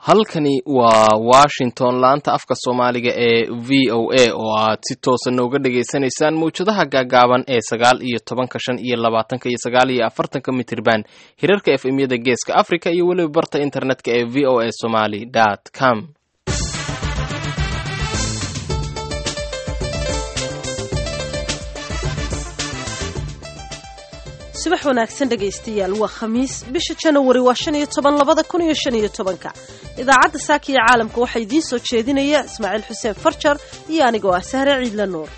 halkani waa washington laanta afka soomaaliga ee v o a oo aad si toosa nooga dhagaysanaysaan mawjadaha gaagaaban ee sagaal iyo tobanka shan iyo labaatanka iyo sagaal iyo afartanka mitirban hirarka f m yada geeska africa iyo weliba barta internetka ee v o a somaly dt com subax wanaagsan dhegaystayaal waa khamiis bisha janawari waa shan iyo toban labada kun iyo shan iyo tobanka idaacadda saaka iyo caalamka waxaa idiin soo jeedinaya ismaaciil xuseen farjar iyo anigoo ah sahre ciidla nuur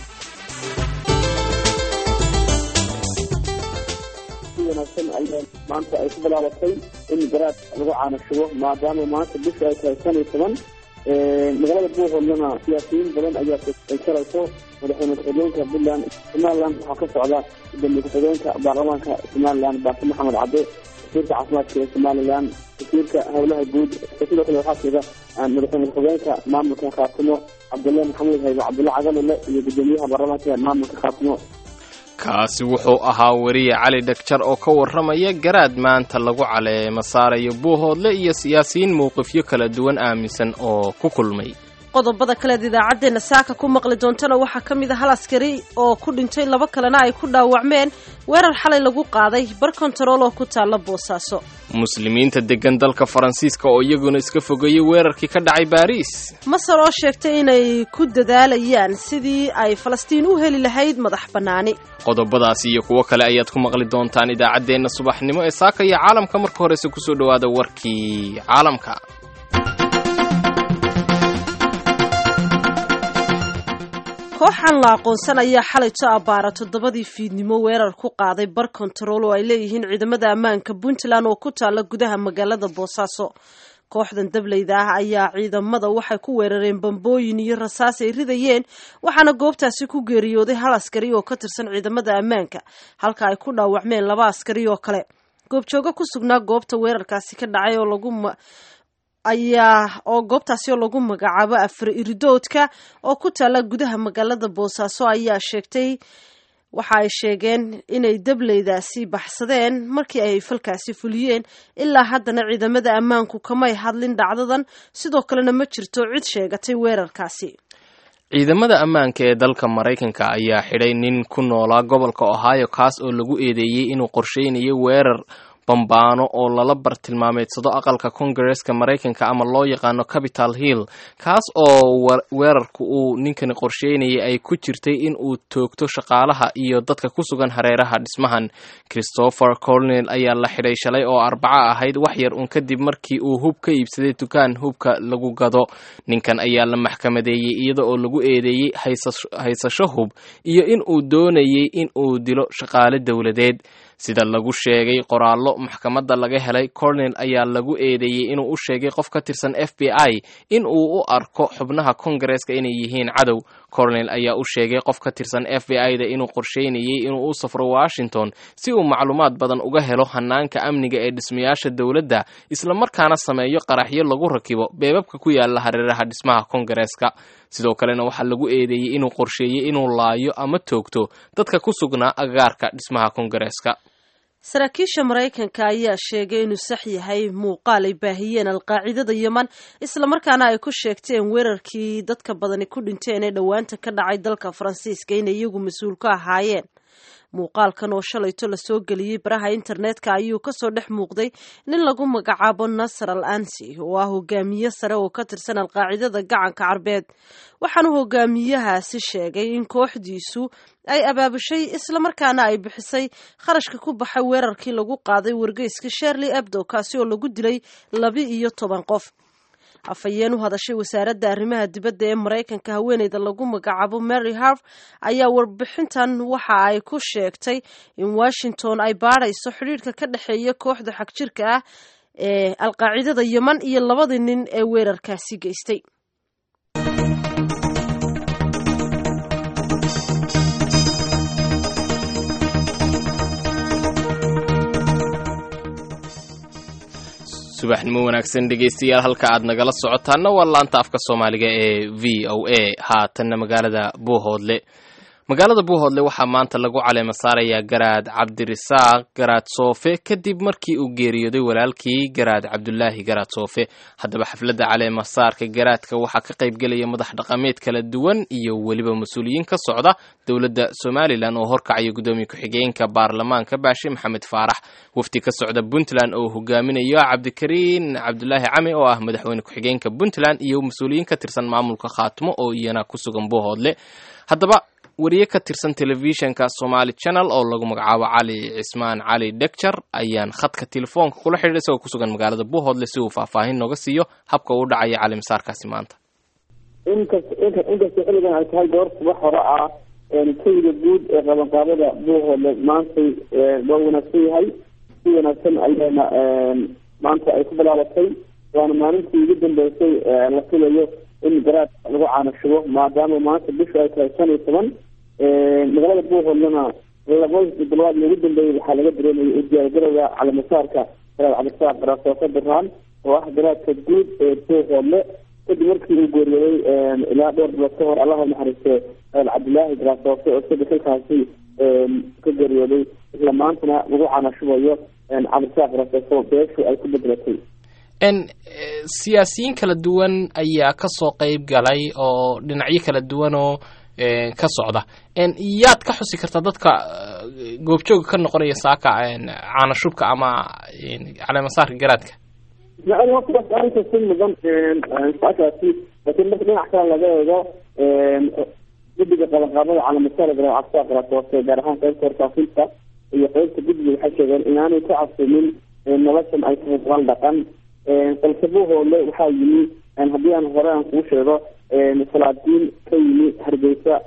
wanaagsan ayaa maanta ay ku bilaabatay in garaad lagu caanashubo maadaama maanta bisha ay tahay shan iyo toban magaalada buuhoodlana siyaasiyiin badan ayaa ay karayso madaxweyne ku-xigeenka puntland somaliland waxaa ka socda gudoomiye ku-xigeenka baarlamaanka somaliland baase maxamed cadde wasiirka caafimaadka ee somaliland wasiirka howlaha guud sidoo kale waxaa jira madaxweyne ku-xigeenka maamulka khaatimo cabdullahi maxamed haybe cabdulla cagalile iyo gudoomiyaha baarlamaanka maamulka khaatimo kaasi wuxuu ahaa weriye cali dhagjar oo ka warramaya garaad maanta lagu caleemo saarayo buuhoodle iyo siyaasiyiin mowqifyo kala duwan aaminsan oo ku kulmay qodobada kaleed idaacaddeenna saaka ku maqli doontana waxaa ka mid a hal askari oo ku dhintay laba kalena ay ku dhaawacmeen weerar xalay lagu qaaday bar kontarool oo ku taalla boosaaso muslimiinta deggan dalka faransiiska oo iyaguna iska fogeeyey weerarkii ka dhacay baariis masar oo sheegtay inay ku dadaalayaan sidii ay falastiin u heli lahayd madax bannaani qodobadaasi iyo kuwo kale ayaad ku maqli doontaan idaacaddeenna subaxnimo ee saaka iyo caalamka marka horese kusoo dhowaada warkii caalamka kooxan la aqoonsan ayaa xalayto abbaara toddobadii fiidnimo weerar ku qaaday bar kontarool oo ay leeyihiin ciidamada ammaanka puntland oo ku taalla gudaha magaalada boosaaso kooxdan dableyda ah ayaa ciidamada waxay ku weerareen bambooyin iyo rasaas ay ridayeen waxaana goobtaasi ku geeriyooday hal askari oo ka tirsan ciidamada ammaanka halka ay ku dhaawacmeen laba askari oo kale goobjoogo ku sugnaa goobta weerarkaasi ka dhacay oo lagu ayaa oo goobtaasi oo lagu magacaabo afar iridoodka oo ku taalla gudaha magaalada boosaaso ayaa sheegtay waxa ay sheegeen inay dableydaasi baxsadeen markii ay falkaasi fuliyeen ilaa haddana ciidamada ammaanku kamay hadlin dhacdadan sidoo kalena ma jirto cid sheegatay weerarkaasi ciidamada ammaanka ee dalka maraykanka ayaa xidhay nin ku noolaa gobolka ohio kaas oo lagu eedeeyey inuu qorsheynayo weerar bambaano oo lala bartilmaameedsado aqalka kongareska maraykanka ama loo yaqaano capital hill kaas oo weerarku uu ninkani qorsheynayay ay ku jirtay in uu toogto shaqaalaha iyo dadka ku sugan hareeraha dhismahan christopher colnel ayaa la xidhay shalay oo arbaco ahayd wax yar un kadib markii uu hub ka iibsaday dukaan hubka lagu gado ninkan ayaa la maxkamadeeyey iyada oo lagu eedeeyey haysasho hub iyo in uu doonayay in uu dilo shaqaale dowladeed sida lagu sheegay qoraallo maxkamadda laga helay cornel ayaa lagu eedeeyey inuu u sheegay qof ka tirsan f b i in uu u arko xubnaha kongareska inay yihiin cadow cornel ayaa u sheegay qof ka tirsan f b i da inuu qorsheynayay inuu u safro washington si uu macluumaad badan uga helo hanaanka amniga ee dhismayaasha dowladda islamarkaana sameeyo qaraxyo lagu rakibo beebabka ku yaala hareeraha dhismaha kongareska sidoo kalena waxaa lagu eedeeyey inuu qorsheeyey inuu laayo ama toogto dadka ku sugnaa agaarka dhismaha kongareska saraakiisha maraykanka ayaa sheegay inuu sax yahay muuqaal ay baahiyeen alqaacidada yeman islamarkaana ay ku sheegteen weerarkii dadka badani ku dhinteen ee dhowaanta ka dhacay dalka faransiiska inay iyagu mas-uul ka ahaayeen muuqaalkan oo shalayto lasoo geliyey baraha internetka ayuu kasoo dhex muuqday nin lagu magacaabo nasar al ansi oo ah hogaamiye sare oo ka tirsan alqaacidada gacanka carbeed waxaanu hogaamiyahaasi sheegay in kooxdiisu ay abaabushay islamarkaana ay bixisay kharashka ku baxay weerarkii lagu qaaday wargeyska sherley abdo kaasi oo lagu dilay laba iyo toban qof afhayeen u hadashay wasaaradda arrimaha dibadda ee maraykanka haweeneyda lagu magacaabo mary harv ayaa warbixintan waxa ay ku sheegtay in washington ay baadhayso xidhiirka ka dhexeeya kooxda xagjirka ah ee alqaacidada yeman iyo labadii nin ee weerarkaasi geystay subaxnimo wanaagsan dhegaystayaal halka aad nagala socotaana waa laanta afka soomaaliga ee v o a haatanna magaalada buuhoodle magaalada buuhoodle waxaa maanta lagu caleema saarayaa garaad cabdirisaaq garaad soofe kadib markii uu geeriyooday walaalkii garaad cabdulaahi garaad soofe haddaba xafladda caleema saarka garaadka waxaa ka qaybgelaya madax dhaqameed kala duwan iyo weliba mas-uuliyiin ka socda dowladda somalilan oo horkacaya guddoomiye ku-xigeenka baarlamaanka baashe maxamed faarax wafdi ka socda puntland oo hogaaminayo cabdikariin cabdulaahi cami oo ah madaxweyne ku-xigeenka puntland iyo mas-uuliyiin ka tirsan maamulka khaatimo oo iyana ku sugan buuhoodle haddaba wariye ka tirsan telefishinka somaali channel oo lagu magacaabo cali cismaan cali dhegjar ayaan khadka telefoonka kula xidhiidha isagoo ku sugan magaalada buuhoodle si uu faahfaahin nooga siiyo habka uu dhacaya calimasaarkaasi maanta inkas inkastoo xilligan ay tahay goor subax hore ah keyda guud ee qabanqaabada buuhoodle maantay waa wanaagsan yahay si wanaagsan ayaana maanta ay ku bilaabatay waana maalintii ugu dambeysay la filayo in garaad lagu caanashubo maadaama maanta bishu ay tahay shan iyo toban magaalada buuhoodlana labadii bilood ugu dambeeyay waxaa laga dareemayay udiyaargarowga calamasaarka garaad cabdisaaq garaasoofe birhaan oo ah garaadka guud ee buuhoodle kadib markii uu geeriyooday ilaa dhowr bilood ka hor allaha naxariiste garaad cabdilaahi garaasoofe oo isaga xilkaasi ka geeriyooday isla maantana lagu caanashubayo cabdisaaq garaasoofe beeshu ay ku bedelatay n siyaasiyiin kala duwan ayaa ka soo qeyb galay oo dhinacyo kala duwan oo ka socda yaad ka xusi kartaa dadka goobjooga ka noqonaya saaka caanashubka ama caleemasaarka garaadka ismaaciil waa kuwaas arinta si mudan saakaasi laakiin marka dhinac kale laga eego guddiga qabanqaabada caleemasaar garaad cabdisaaq garaasoofe gaar ahaan qeybta warfaafinta iyo qeybta guddiga waxay sheegeen inaanay ka cabsanin noloshan ay tahay dabal dhaqan balse buuhoodle waxaa yimi haddii aan hore aan kuu sheego salaadiin ka yimi hargeysa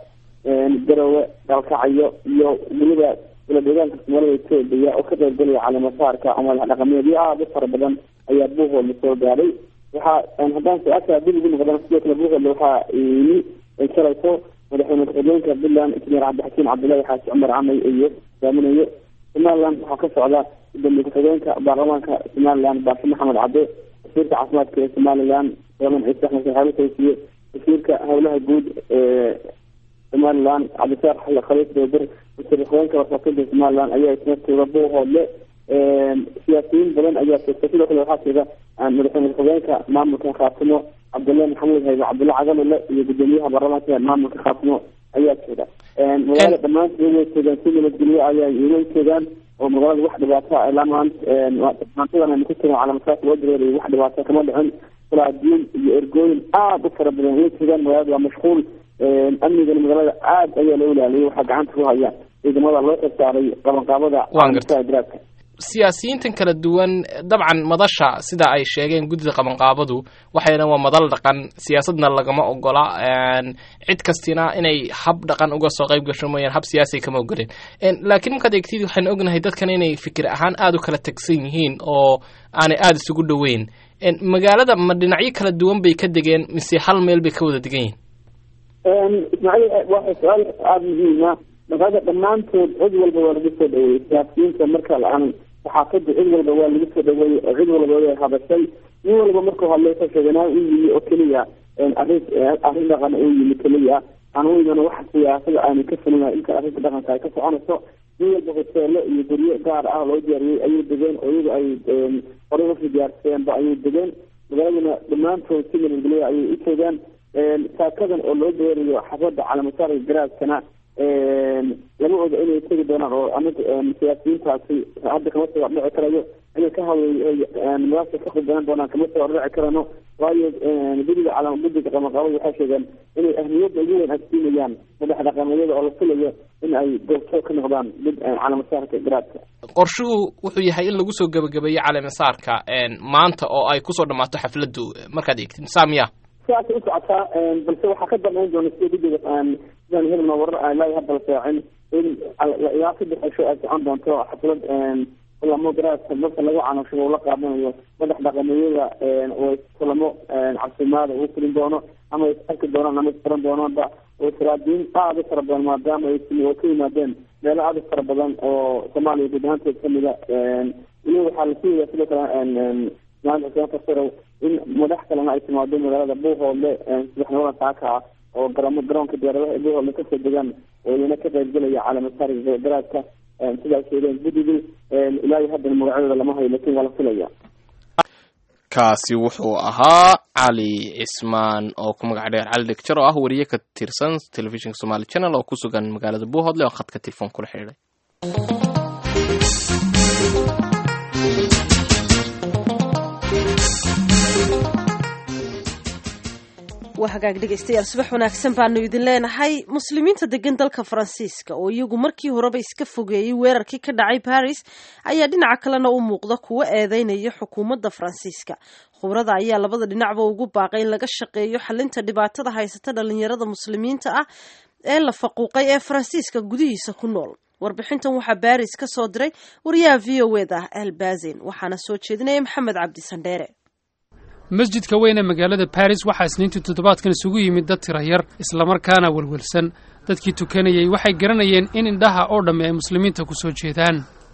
garowe dalkacayo iyo weliba ula deegaanka soomaalida etoobiya oo ka qaybgelaya caleemasaarka oo madax dhaqameedyo aada u fara badan ayaa buuhoodle soo gaadhay waxaa haddaan su-aasha dib ugu noqdana sidoo kale buuhoodle waxaa yimi shalayso madaxweyne ku-xigeenka puntland injineer cabdixakiin cabdullaahi xaaji cumar camay iyo hogaaminayo somaliland waxaa ka socda gudoomiye ku-xigeenka baarlamaanka somaliland baashe maxamed cadde wasiirka caafimaadka ee somaliland sooman ciise axmed saxaabi taysiye wasiirka howlaha guud ee somaliland cabdisaar xalle khaliif doober wasiir ku-xigeenka warfaafinta somaliland ayaa isna jooga buuhoodle siyaasiyiin badan ayaa joogta sidoo kale waxaa jooga madaxweyne ku-xigeenka maamulka khaatimo cabdullahi maxamed haybe cabdulla cagalule iyo gudoomiyaha baarlamaanka maamulka khaatimo ayaa jooga magaalada dhammaantood way joogaan si nabadgelyo ayaa iman joogaan oo magaalada wax dhibaato ilaa maantadan aynu ku jirno calaamasaas loo dareerayo wax dhibaato kama dhicin salaadiin iyo ergooyin aada u fara badan way joogaan magaalada waa mashquul amnigana magaalada aad ayaa loo ilaaliyay waxaa gacanta ku haya ciidamada loo xilsaaray qabanqaabada garaadka siyaasiyiintan kala duwan dabcan madasha sida ay sheegeen guddida qabanqaabadu waxayna waa madal dhaqan siyaasadna lagama ogola cid kastina inay hab dhaqan uga soo qayb gasho mooyaan hab siyaasiga kama ogoleen laakiin markaad eegtid waxaynu ognahay dadkan inay fikir ahaan aada u kala tagsan yihiin oo aanay aada isugu dhoweyn magaalada ma dhinacyo kala duwan bay ka degeen mise hal meel bay ka wada degan yihiin ismaaciil waa su-aal aada muhiima magaalada dhammaantood cid walba waa lagu soo dhaweeyey siyaasiyiinta marka la-aan saxaafadda cid walba waa lagu soo dhaweeyey oo cid walba way hadashay nin walba markuu hadlay ka sheeganaa u yimi oo keliya arrin arrin dhaqan u yimi keliya aan u iman wax siyaasada aanu ka fulina inta arrinta dhaqanka ay ka soconayso nin walba hoteelo iyo guryo gaar ah loo diyaariyey ayay degeen oo iyagu ay horey usii diyaarseenba ayay degeen magaaladuna dhammaantood si nabadgelyo ayay u joogaan saakadan oo loo deerayo xafada calamasaarka garaadkana lama oga inay tegi doonaan oo anaga siyaasiyiintaasi hadda kama soo dhici karayo inay ka hadlay madaasa ka khudbanaan doonaan kama soo dhici karano waayo guddiga cala guddiga qabanqaabada waxay sheegeen inay ahmiyadda ugu weyn agsiinayaan madax dhaqameedyada oo la filayo in ay goobjoog ka noqdaan calamasaarka garaadka qorshuhu wuxuu yahay in lagu soo gebagabeeyo calamasaarka maanta oo ay kusoo dhammaato xafladdu markaad eegtid saamiya siaasay u socotaa balse waxaa ka dambeyn doona sida guddiga sidaan hebelna warar ilaa hadda la seecin in ilaa saddex cisho ay socon doonto xaflad kulamo garaadka dadka lagu canashubo ula qaadanayo madax dhaqameeyada oo kulamo cabsimaada uu fulin doono ama is arki doonaan ama isfaran doonaanba oo siraadiin aada u fara badan maadaama ay oo ka yimaadeen meelo aada u fara badan oo soomaaliya guud ahaanteed kamida weliba waxaa la sugayaa sidoo kale maanta xuseen fasarow in madax kalena ay timaado magaalada buuhoodle subaxnimada saaka ah oo garamo garoonka diyaaradaha ee buuhoodle kasoo degaan oo iyana ka qaybgelaya calaamasaariga garaadka sidaas sheegeen guddigii ilaa iyo haddana magacyadooda lama hayo lakin waa la filaya kaasi wuxuu ahaa cali cismaan oo ku magac dheer cali dhegjar oo ah wariye ka tirsan telefishinka somali channel oo ku sugan magaalada buuhoodle oo khadka telefoon kula xidhiidhay waa hagaag dhegaystayaal subax wanaagsan baanu idin leenahay muslimiinta degan dalka faransiiska oo iyagu markii horeba iska fogeeyey weerarkii ka dhacay baris ayaa dhinaca kalena u muuqda kuwo eedeynaya xukuumadda faransiiska khubrada ayaa labada dhinacba ugu baaqay in laga shaqeeyo xalinta dhibaatada haysata dhalinyarada muslimiinta ah ee la faquuqay ee faransiiska gudihiisa ku nool warbixintan waxaa baris ka soo diray wariyaha v o eda elbazin waxaana soo jeedinaya maxamed cabdi sandheere masjidka weyn ee magaalada baris waxaa isniintii toddobaadkan isugu yimid dad tira yar islamarkaana welwelsan dadkii tukanayay waxay garanayeen in indhaha oo dhammi ay muslimiinta ku soo jeedaan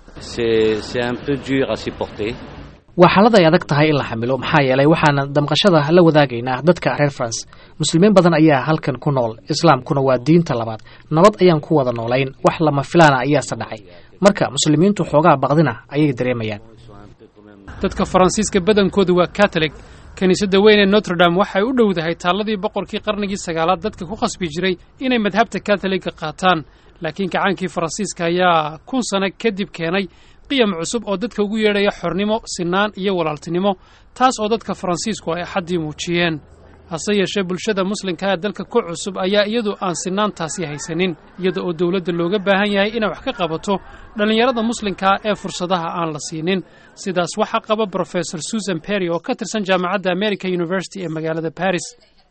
waa xaalad ay adag tahay in la xamilo maxaa yeelay waxaana damqashada la wadaagaynaa dadka reer france muslimiin badan ayaa halkan ku nool islaamkuna waa diinta labaad nabad ayaan ku wada noolayn wax lama filaana ayaase dhacay marka muslimiintu xoogaa baqdina ayay dareemayaan dadka faransiiska badankooda waa katolig kiniisadda weyn ee notre-dame waxay u dhowdahay taalladii boqorkii qarnigii sagaalaad dadka ku khasbi jiray inay madhabta katoliga qaataan laakiin gacaankii faransiiska ayaa kun sano kadib keenay qiyam cusub oo dadka ugu yeedhaya xornimo sinaan iyo walaaltinimo taas oo dadka faransiisku ay axaddii muujiyeen hase yeeshee bulshada muslimka ee dalka ku cusub ayaa iyadu aan sinaantaasi haysanin iyada oo dowladda looga baahan yahay inay wax ka qabato dhallinyarada muslimkaa ee fursadaha aan la siinin sidaas waxaa qaba brofesor susan perry oo ka tirsan jaamacadda america university ee magaalada baris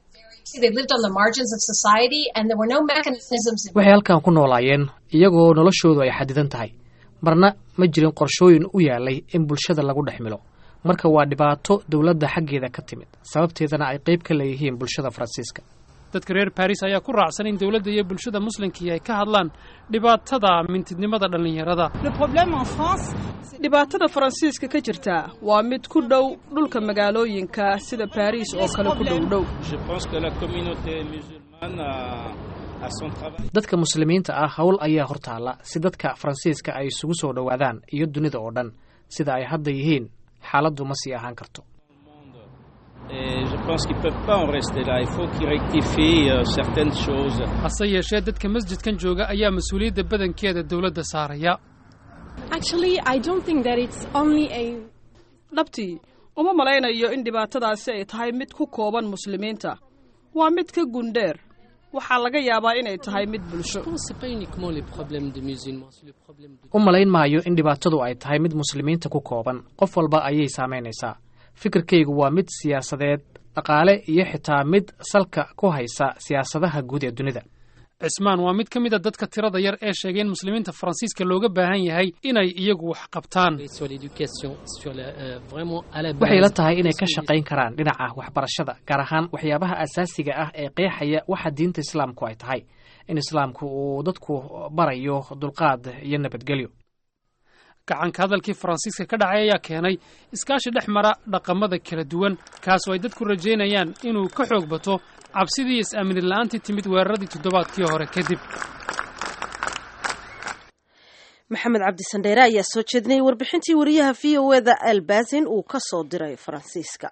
waxay halkan ku noolaayeen iyagoo noloshoodu ay xadidan tahay marna ma jirin qorshooyin u yaalay in bulshada lagu dhex milo marka waa dhibaato dowladda xaggeeda ka timid sababteedana ay qayb ka leeyihiin bulshada faransiiska dadka reer baris ayaa ku raacsan in dowladda iyo bulshada muslimkii ay ka hadlaan dhibaatada mintidnimada dhallinyarada dhibaatada faransiiska ka jirta waa mid ku dhow dhulka magaalooyinka sida baris oo kale ku dhow dhow dadka muslimiinta ah howl ayaa hortaalla si dadka faransiiska ay isugu soo dhowaadaan iyo dunida oo dhan sida ay hadda yihiin xaaladdu ma sii ahaan karto hase yeeshee dadka masjidkan jooga ayaa mas-uuliyadda badankeeda dowladda saaraya dhabtii uma malaynayo in dhibaatadaasi ay tahay mid ku kooban muslimiinta waa mid ka gundheer waxaa laga yaabaa inay tahay mid bulsho u malayn maayo in dhibaatadu ay tahay mid muslimiinta ku kooban qof walba ayay saamaynaysaa fikirkaygu waa mid siyaasadeed dhaqaale iyo xitaa mid salka ku haysa siyaasadaha guud ee dunida cismaan waa mid ka mid a dadka tirada yar ee sheegay in muslimiinta faransiiska looga baahan yahay inay iyagu wax qabtaan waxay la tahay inay ka shaqayn karaan dhinaca waxbarashada gaar ahaan waxyaabaha asaasiga ah ee qeexaya waxa diinta islaamku ay tahay in islaamku uu dadku barayo dulqaad iyo nabadgelyo gacanka hadalkii faransiiska ka dhacay ayaa keenay iskaashi dhex mara dhaqamada kala duwan kaas oo ay dadku rajaynayaan inuu ka xoog bato cabsidii is-aaminin la'aantii timid weeraradii toddobaadkii hore kadib maxamed cabdi sandheere ayaa soo jeedinayay warbixintii wariyaha v o eda elbazin uu ka soo diray faransiiska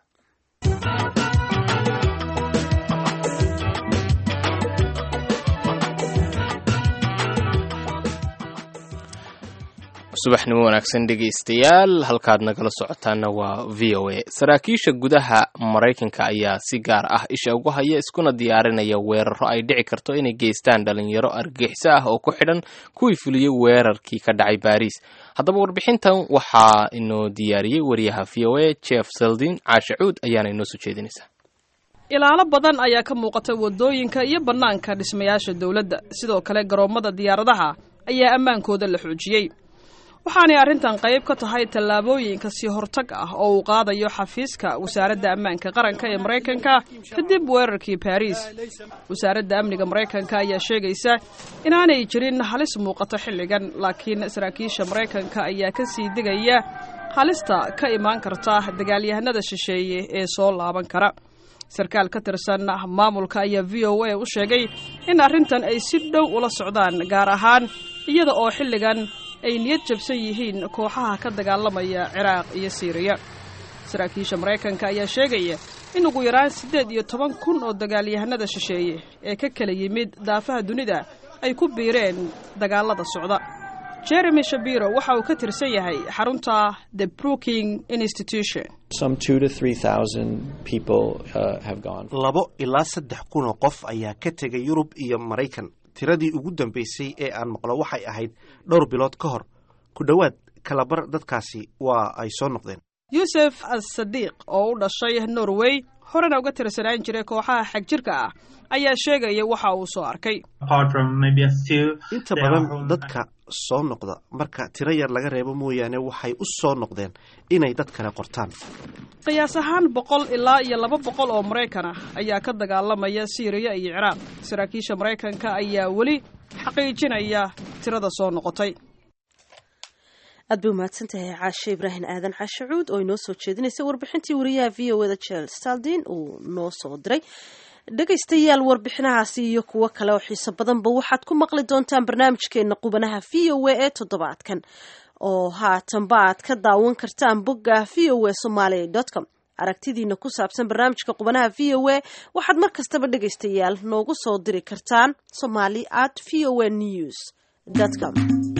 subaxnimo wanaagsan dhegaystayaal halkaad nagala socotaana waa v o a saraakiisha gudaha maraykanka ayaa si gaar ah isha ugu haya iskuna diyaarinaya weeraro ay dhici karto inay geystaan dhalinyaro argixisо ah oo ku xidhan kuwii fuliyey weerarkii ka dhacay baariis haddaba warbixintan waxaa inoo diyaariyey wariyaha v o a jeff seldin caashe cuud ayaana inoo soo jeedinaysaa ilaalo badan ayaa ka muuqata waddooyinka iyo bannaanka dhismayaasha dowladda sidoo kale garoommada diyaaradaha ayaa ammaankooda la xoojiyey waxaanay arrintan qayb ka tahay tallaabooyinka sii hortag ah oo uu qaadayo xafiiska wasaaradda ammaanka qaranka ee maraykanka kadib weerarkii baariis wasaaradda amniga maraykanka ayaa sheegaysa inaanay jirin halis muuqato xilligan laakiin saraakiisha maraykanka ayaa ka sii degaya halista ka imaan karta dagaalyahanada shisheeye ee soo laaban kara sarkaal ka tirsan maamulka ayaa v o a u sheegay in arrintan ay si dhow ula socdaan gaar ahaan iyada oo xilligan ay niyad jabsan yihiin kooxaha ka dagaalamaya ciraaq iyo siiriya saraakiisha maraykanka ayaa sheegaya in ugu yaraan siddeed iyo toban kun oo dagaalyahanada shisheeye ee ka kala yimid daafaha dunida ay ku biireen dagaalada socda jeremy shabiro waxa uu ka tirsan yahay xarunta the brooking institution labo ilaa saddex kun oo qof ayaa ka tegay yurub iyo maraykan tiradii ugu dambaysay ee aan maqlo waxay ahayd dhowr bilood ka hor ku dhowaad kalabar dadkaasi waa ay soo noqdeen yuusuf as-sadiiq oo u dhashay norway horena uga tirsanaan jiray kooxaha xagjirka ah ayaa sheegaya waxa uu soo arkay inta badan dadka soo noqda marka tiro yar laga reebo mooyaane waxay u soo noqdeen inay dad kale qortaan qiyaas ahaan boqol ilaa iyo laba boqol oo maraykan ah ayaa ka dagaalamaya siiriya iyo ciraaq saraakiisha maraykanka ayaa weli xaqiijinaya tirada soo noqotay aad bay umahadsan tahay caashe ibraahim aadan caashe cuud oo inoo soo jeedinaysay warbixintii wariyaha v o eda jel staldin uu noo soo diray dhegaystayaal warbixinahaasi iyo kuwo kale oo xiiso badanba waxaad ku maqli doontaan barnaamijkeena qubanaha v o a ee toddobaadkan oo haatanba aad ka daawan kartaan bogga v o a somalia com aragtidiina ku saabsan barnaamijka qubanaha v o a waxaad mar kastaba dhegaystayaal noogu soo diri kartaan somali at v o a news com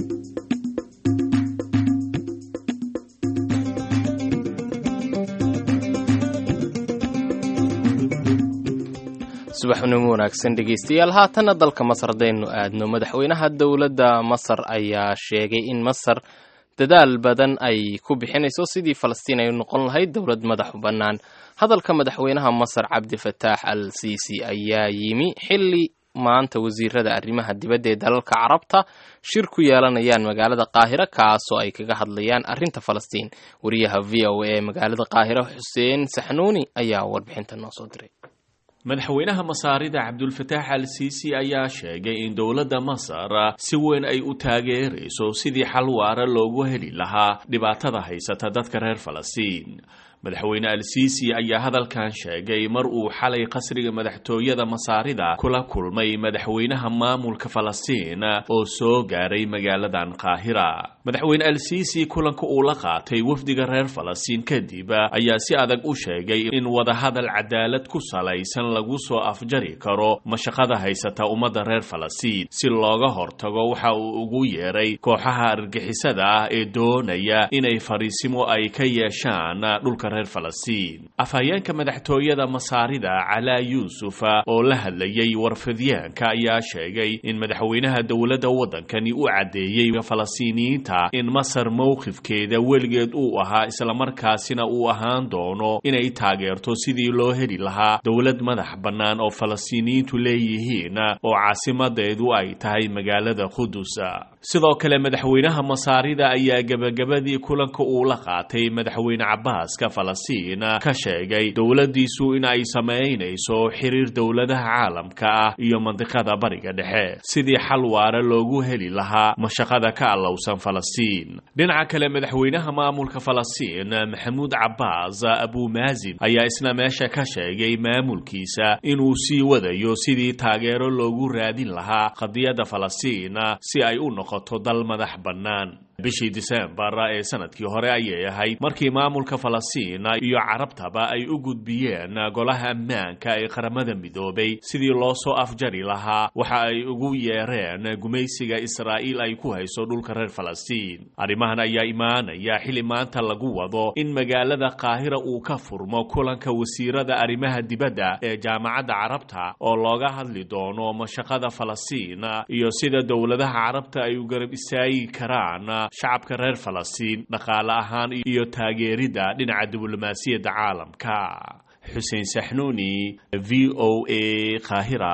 subaxnimo wanaagsan dhegeystayaal haatanna dalka masar haddaynu aadno madaxweynaha dowladda masar ayaa sheegay in masar dadaal badan ay ku bixinayso sidii falastiin ay noqon lahayd dowlad madaxu bannaan hadalka madaxweynaha masar cabdifataax al siisi ayaa yimi xilli maanta wasiirada arrimaha dibadda ee dalalka carabta shir ku yeelanayaan magaalada qaahira kaasoo ay kaga hadlayaan arrinta falastiin wariyaha v o a ee magaalada qaahira xuseen saxnuuni ayaa warbixinta noo soo diray madaxweynaha masaarida cabdulfataax al siisi ayaa sheegay in dowladda masar si weyn ay u taageerayso sidii xal waara loogu heli lahaa dhibaatada haysata dadka reer falastiin madaxweyne al siisi ayaa hadalkan sheegay mar uu xalay qasriga madaxtooyada masaarida kula kulmay madaxweynaha maamulka falastiin oo soo gaaray magaaladan qaahira madaxweyne al siisi kulanka uu la qaatay wafdiga reer falastiin kadib ayaa si adag u sheegay in wadahadal cadaalad ku salaysan lagu soo afjari karo mashaqada haysata ummadda reer falastiin si looga hortago waxa uu ugu yeeray kooxaha argixisada ah ee doonaya inay fariisimo ay ka yeeshaan dhulka reer falastiin afhayeenka madaxtooyada masaarida calaa yuusuf oo la hadlayay warfidyaanka ayaa sheegay in madaxweynaha dowladda waddankani u caddeeyey falastiiniyiinta in masar mowqifkeeda weligeed uu ahaa islamarkaasina uu ahaan doono inay taageerto sidii loo heli lahaa dowlad madax bannaan oo falastiiniyiintu leeyihiin oo caasimadeedu ay tahay magaalada qudus sidoo kale madaxweynaha masaarida ayaa gebagabadii kulanka uu la qaatay madaxweyne cabaaska falastiin ka sheegay dowladdiisu in ay samaynayso xiriir dowladaha caalamka ah iyo mandiqada bariga dhexe sidii xal waara loogu heli lahaa mashaqada ka allowsan falastiin dhinaca kale madaxweynaha maamulka falastiin maxamuud cabaas abumaazin ayaa isna meesha ka sheegay maamulkiisa inuu sii wadayo sidii taageero loogu raadin lahaa qadiyadda falastiin si ay u noqoto dal madax bannaan bishii disembar ee sanadkii hore ayay ahayd markii maamulka falastiin iyo carabtaba ay u gudbiyeen golaha ammaanka ee qaramada midoobay sidii loo soo afjari lahaa waxa ay ugu yeereen gumaysiga israa'iil ay ku hayso dhulka reer falastiin arrimahan ayaa imaanaya xili maanta lagu wado in magaalada qaahira uu ka furmo kulanka wasiirada arrimaha dibadda ee jaamacadda carabta oo looga hadli doono mashaqada falastiin iyo sida dowladaha carabta ay u garab istaagi karaan shacabka reer falastiin dhaqaale ahaan iyo taageeridda dhinaca diblomaasiyadda caalamka xuseen saxnuuni v o a qaahira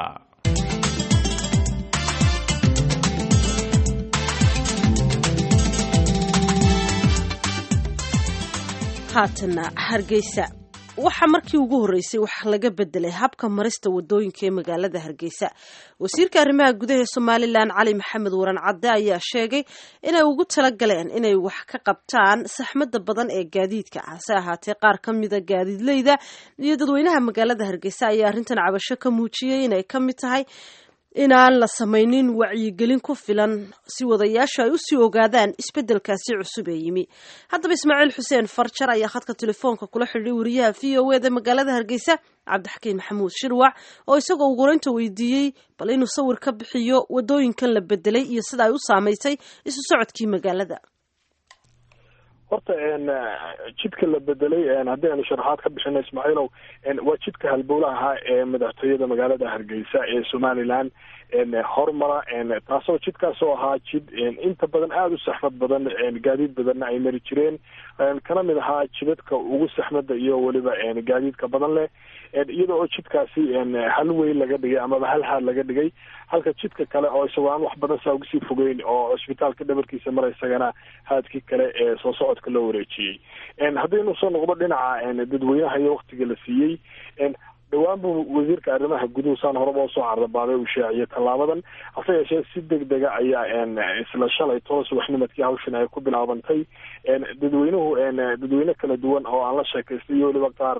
haatana hargeysa waxaa markii ugu horreysay wax laga bedelay habka marista wadooyinka ee magaalada hargeysa wasiirka arrimaha gudaha ee somalilan cali maxamed waran cadde ayaa sheegay inay ugu talagaleen inay wax ka qabtaan saxmada badan ee gaadiidka hase ahaatee qaar ka mida gaadiidleyda iyo dadweynaha magaalada hargeysa ayaa arrintan cabasho ka muujiyey inay ka mid tahay inaan la samaynin wacyigelin ku filan si wadayaashu ay usii ogaadaan isbedelkaasi cusub ee yimi haddaba ismaaciil xuseen farjar ayaa khadka telefoonka kula xidhiiday wariyaha v o eda magaalada hargeysa cabdixakiin maxamuud shirwac oo isagoo ugureynta weydiiyey bal inuu sawir ka bixiyo wadooyinkan la bedelay iyo sida ay u saamaysay isu socodkii magaalada horta jidka la bedelay haddii aanu sharaxaad ka bixino ismaaciilow waa jidka halbowlaha ee madaxtooyada magaalada hargeysa ee somalilan hormara taasoo jidkaasoo ahaa jid inta badan aada u saxmad badan gaadiid badanna ay mari jireen kana mid ahaa jidadka ugu saxmada iyo weliba gaadiidka badan leh iyada oo jidkaasi hal weyn laga dhigay amaba hal haad laga dhigay halka jidka kale oo isagoo aan wax badan saa ugasii fogeyn oo cusbitaalka dhabarkiisa mara isagana haadkii kale ee soo socodka loo wareejiyey haddaynu soo noqdo dhinaca dadweynaha iyo waktiga la siiyey dhowaan buu wasiirka arrimaha guduhu saan horeba usoo cardabaaday uu shaaciyay tallaabadan hase yeeshee si deg dega ayaa isla shalay toban subaxnimadkii hawshan ay ku bilaabantay dadweynuhu dadweyne kala duwan oo aan la sheekaystay iyo weliba qaar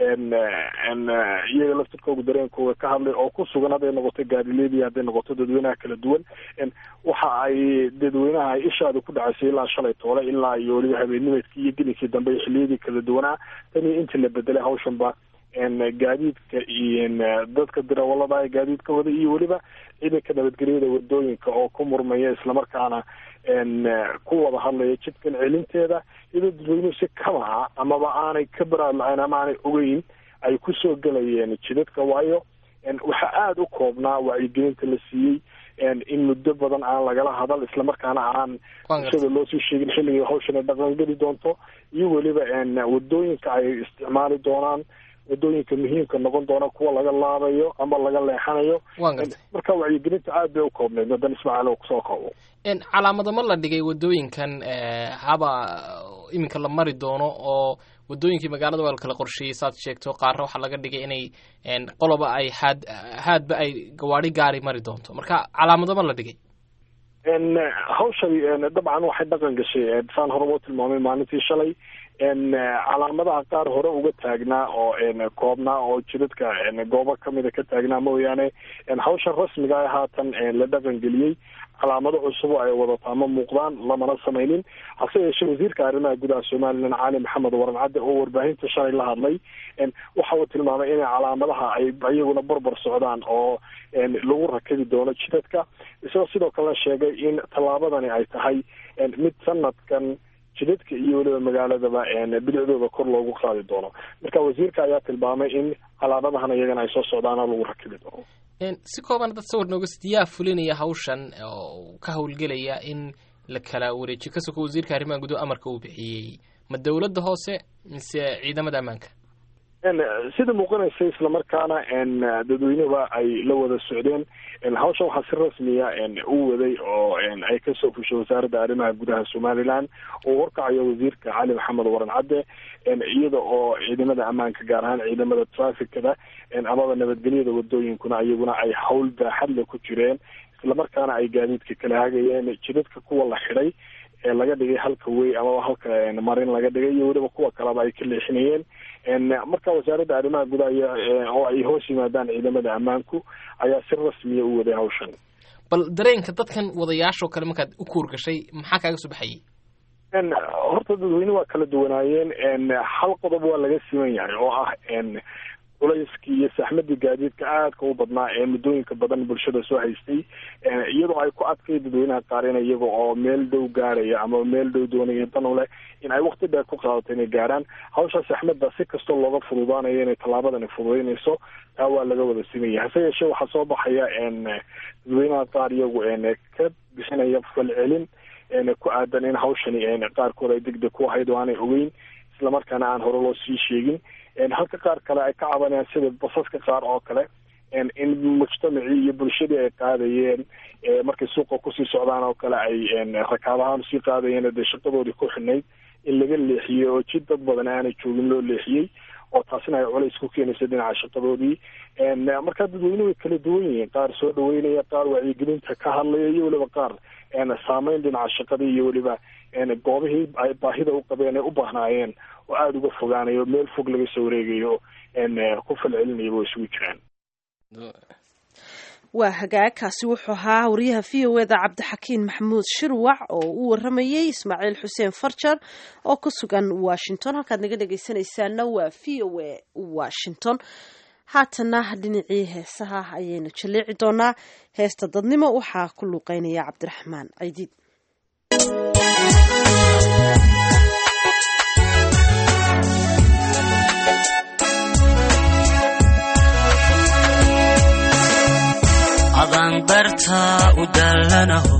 iyaga laftirkooga dareenkooga ka hadlay oo ku sugan hadday noqoto gaadileedii hadday noqoto dadweynaha kala duwan waxa ay dadweynaha ay ishaada ku dhacaysay ilaa shalay toole ilaa iyo weliba habeennimadkii iyo gelinkii dambe iyo xiliyadii kala duwanaa tan iyo intii la bedelay hawshanba gaadiidka iyo dadka dirawalada gaadiidka wada iyo weliba ciidanka nabadgelyada wadooyinka oo ku murmaya islamarkaana ku wada hadlaya jidkan celinteeda iyadoo dadweynuhu si kama ah amaba aanay ka baraad la-ayn ama aanay ogeyn ay kusoo gelayeen jidadka waayo waxaa aada u koobnaa wacyigelinta la siiyey in muddo badan aan lagala hadal islamarkaana aan bulshada loosii sheegin xilligii hawshana dhaqangeli doonto iyo weliba wadooyinka ay isticmaali doonaan wadooyinka muhiimka noqon doona kuwa laga laabayo ama laga leexanayo marka wacyigelinta aad bay u koobneyd wadan ismaaciil oo kusoo koobo calaamado ma la dhigay wadooyinkan haba iminka la mari doono oo wadooyinkii magaalada waa la kala qorsheeyey saad sheegto qaarna waxaa laga dhigay inay qoloba ay haad haadba ay gawaadi gaari mari doonto marka calaamado ma la dhigay hawshani dabcan waxay dhaqan gashay saan horeba u tilmaamay maalintii shalay calaamadaha qaar hore uga taagnaa oo koobnaa oo jidadka goobo kamida ka taagnaa mooyaane hawshan rasmiga ah haatan la dhaqan geliyey calaamado cusub ay wadataa ma muuqdaan lamana samaynin hase yeeshee wasiirka arrimaha gudaha somalilan cali maxamed waran cadde oo warbaahinta shalay la hadlay waxa uu tilmaamay inay calaamadaha ay iyaguna barbar socdaan oo lagu rakabi doono jidadka isagoo sidoo kalena sheegay in tallaabadani ay tahay mid sanadkan jidadka iyo weliba magaaladaba bilicdooda kor loogu qaadi doono marka wasiirka ayaa tilmaamay in calaamadahan iyagana ay soo socdaana lagu rakibi doono si kooban dad sawir nooga sid yaa fulinaya hawshan oo ka howlgelaya in la kala wareejiyo ka soko wasiirka arrimaha gudaha amarka uu bixiyey ma dowladda hoose mise ciidamada ammaanka sida muuqanaysa islamarkaana dadweynuhuba ay la wada socdeen hawsha waxaa si rasmiya u waday oo ay kasoo fushay wasaaradda arrimaha gudaha somalilan uu horkacayo wasiirka cali maxamed waran cadde iyada oo ciidamada ammaanka gaar ahaan ciidamada traficada amaba nabadgelyada wadooyinkuna iyaguna ay hawl baaxadle ku jireen islamarkaana ay gaadiidka kala hagayeen jidadka kuwa la xidhay ee laga dhigay halka wey amaba halka marin laga dhigay iyo weliba kuwa kaleba ay ka leexinayeen marka wasaaradda arrimaha gudaha oo ay hoos yimaadaan ciidamada ammaanku ayaa si rasmiya u waday hawshan bal dareenka dadkan wadayaashoo kale markaad u kuur gashay maxaa kaaga soo baxayay horta dadweyne waa kala duwanaayeen hal qodob waa laga siman yahay oo ah culayskii iyo saxmadii gaadiidka aadka u badnaa ee muddooyinka badan bulshada soo haystay iyadoo ay ku adkay dadweynaha qaar in iyaga oo meel dhow gaaraya ama meel dhow doonaya dan u leh in ay wakti dheer ku qaadato inay gaarhaan hawsha saxmadda si kastoo looga fududaanayo inay tallaabadani fududaynayso taa waa laga wada simaya hase yeeshee waxaa soo baxaya dadweynaha qaar iyagu ka bixinaya falcelin ku aadan in hawshani qaarkood ay degdeg ku ahayd oo aanay ogeyn islamarkaana aan hore loo sii sheegin halka qaar kale ay ka cabanayaan sida basaska qaar oo kale in mujtamacii iyo bulshadii ay qaadayeen markay suuqa kusii socdaan oo kale ay rakaab ahaan usii qaadayeen dee shaqadoodii ku xidhnayd in laga leexiyey oo jid dad badan aanay joogin loo leexiyey oo taasina ay culays ku keenaysa dhinaca shaqadoodii markaa dadweynuhu way kala duwan yihiin qaar soo dhaweynaya qaar wacyigelinta ka hadlaya iyo weliba qaar saameyn dhinaca shaqadii iyo weliba goobihii ay baahida u qabeen ay u baahnaayeen oo aada uga fogaanayo meel fog laga soo wareegayo ku falcelinaya way isugu jiraan waa hagaagkaasi wuxuu ahaa wariyaha v o eda cabdixakiin maxamuud shirwac oo u waramayey ismaaciil xuseen farjar oo ku sugan washington halkaad naga dhegeysanaysaana waa v o a washington haatana dhinacii heesaha ayaynu jaleeci doonaa heesta dadnimo waxaa ku luuqeynaya cabdiraxmaan caydiid adaan dartaa u dallanaho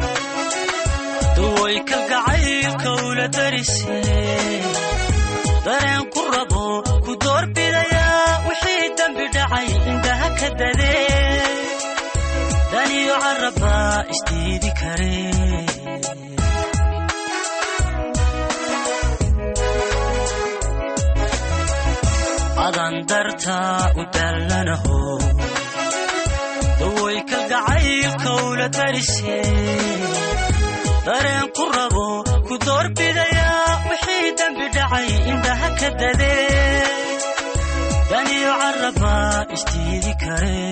duway kalgacaylka ula darise dareen ku rabo ku doorbidayaa wixii dembi dhacay indhaha ka dadee daniyo carabaa isdiidi kare adaan dartaa u dallanaho daway kalgacaylka ula darise dareen ku rabo ku doorbidayaa wixii dembi dhacay indhaha ka dadee daniyo carabaa isdiidi kare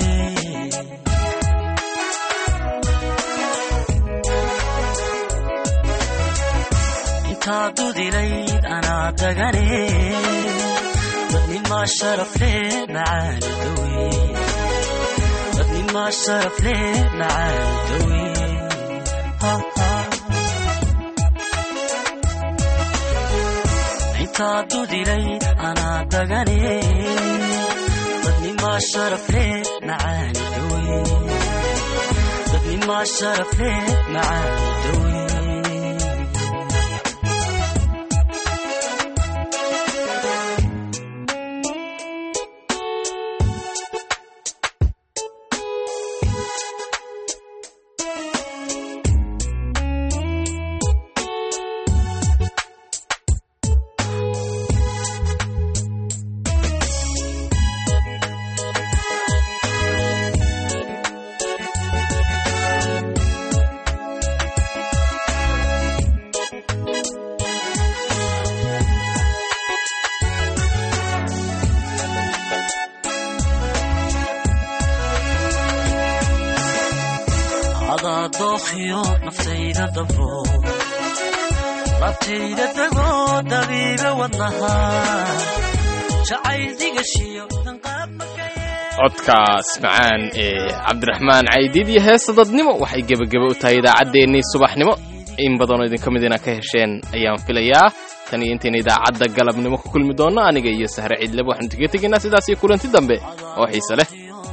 intaa dudilayd anaa dagane dadnimaa sharafle macaani dawe ما شرف ليه مع الدوي ها ها انت دودي لي انا دغني ضدني ما شرف ليه مع الدوي ضدني ما شرف ليه مع الدوي dookhiyo naftayda dabo labtayda dagoo dabiiba wadnaha jacayl digashiyo danqaab codkaas macaan ee cabdiraxmaan caydiid iyo heesta dadnimo waxay gebageba u tahay idaacaddeenii subaxnimo in badanoo idinka mid ina ka hesheen ayaan filayaa tan iyo intayna idaacadda galabnimo ku kulmi doonno aniga iyo sahre ciidleba waxaanu kaga tegaynaa sidaas iyo kulanti dambe oo xiise leh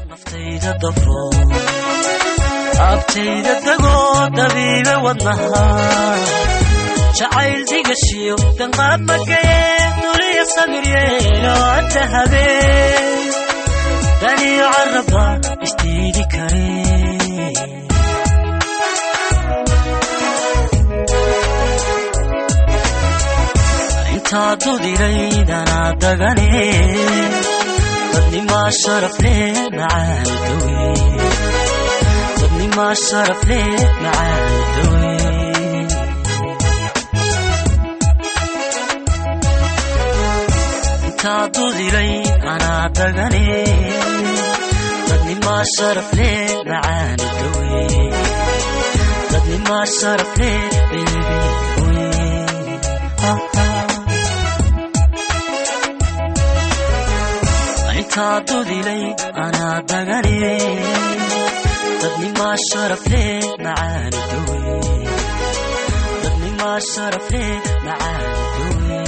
abtayda dagoo dabiiba wadnaha jacayl digashiyo danqaab magaye duliya samiryeelo anta habeen daniyo caraba isdiidi kare intaa dudiraydanaa dagane dadnimaa sharaf leh macaan dawe ما شرف ليه معاي انت ضلي انا دغني ضدني ما شرف ليه معاي دوي ضدني ما شرف ليه بيبي انت ضلي انا دغني ضدني ما شرف ليه معاني دوي ضدني ما شرف ليه معاني دوي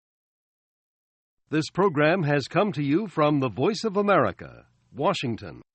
This program has come to you from the Voice of America, Washington.